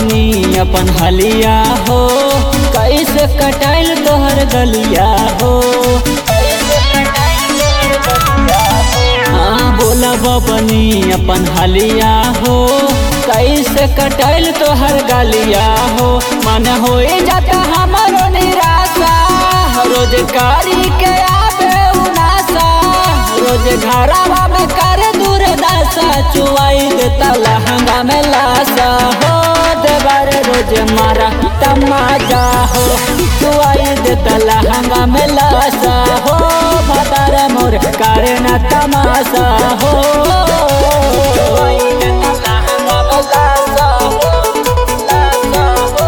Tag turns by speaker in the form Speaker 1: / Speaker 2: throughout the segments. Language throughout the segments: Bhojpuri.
Speaker 1: बबनी अपन हलिया हो कैसे कटाइल तोहर गलिया हो हाँ बोला बबनी अपन हलिया हो कैसे कटाइल तोहर गलिया हो मन हो जाता हमारो निराशा रोजगारी के आबे उनासा रोज घरावा में करे दूर दासा चुआई देता लहंगा में लासा हो देवर रोज मारा तमाजा हो चुआई देता लहंगा में लासा हो भतार मोर करे न तमाशा हो चुआई देता लहंगा में लासा हो, लासा हो।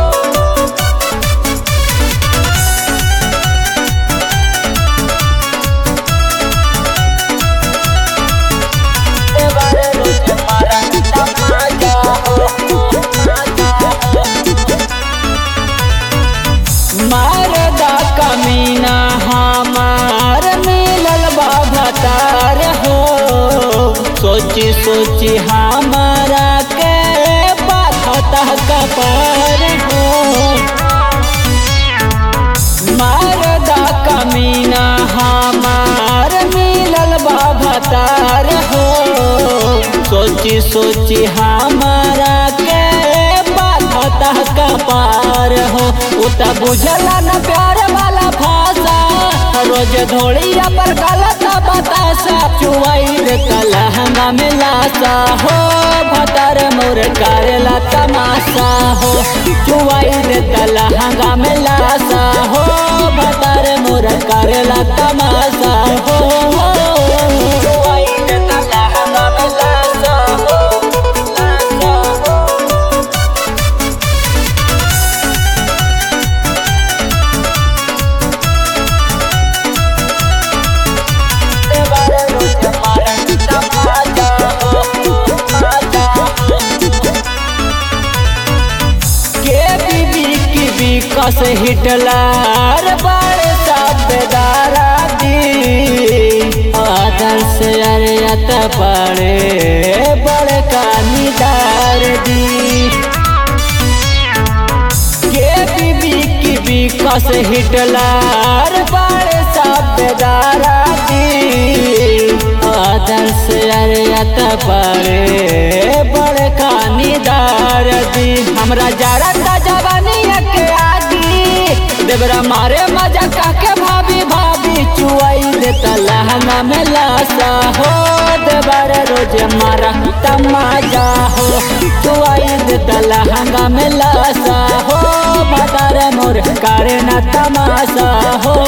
Speaker 1: देवर रोज मारा तमाजा हो, तमाजा हो। मारदा कमीना हमार मिलल बाबतार हो सोची सोची हमारा के बाधता कपार हो मारदा कमीना हमार मिलल बाबतार हो सोची सोची हमारा के बाधता कपार हो उता बुझला न प्यार वाला भाषा रोज धोड़िया पर गलत बतासा चुआई रे कलहंगा में लासा हो भतर मोर करेला तमाशा हो चुआई रे कलहंगा में लासा हो भतर मोर करेला तमाशा हो चुआई रे कलहंगा में लासा हो लासा हो देवर रोज मारा तमाजा हो, तमाजा हो। के बीबी की विकस हिटलर बड़े साबेदारा दी आदर्श अरियत बड़े बड़े कानीदार दी के बीबी की विकस हिटलर बड़े साबेदारा दी आदर्श अरियत बड़े बड़े कानीदार दी हमरा जरा ता जवानिया के आगी देवरा मारे मजा काके भाभी भाभी चुआई देता लहंगा में लासा हो देवर रोज मारा तमाजा हो चुआई देता लहंगा में लासा हो भदार मोर करे न तमाशा हो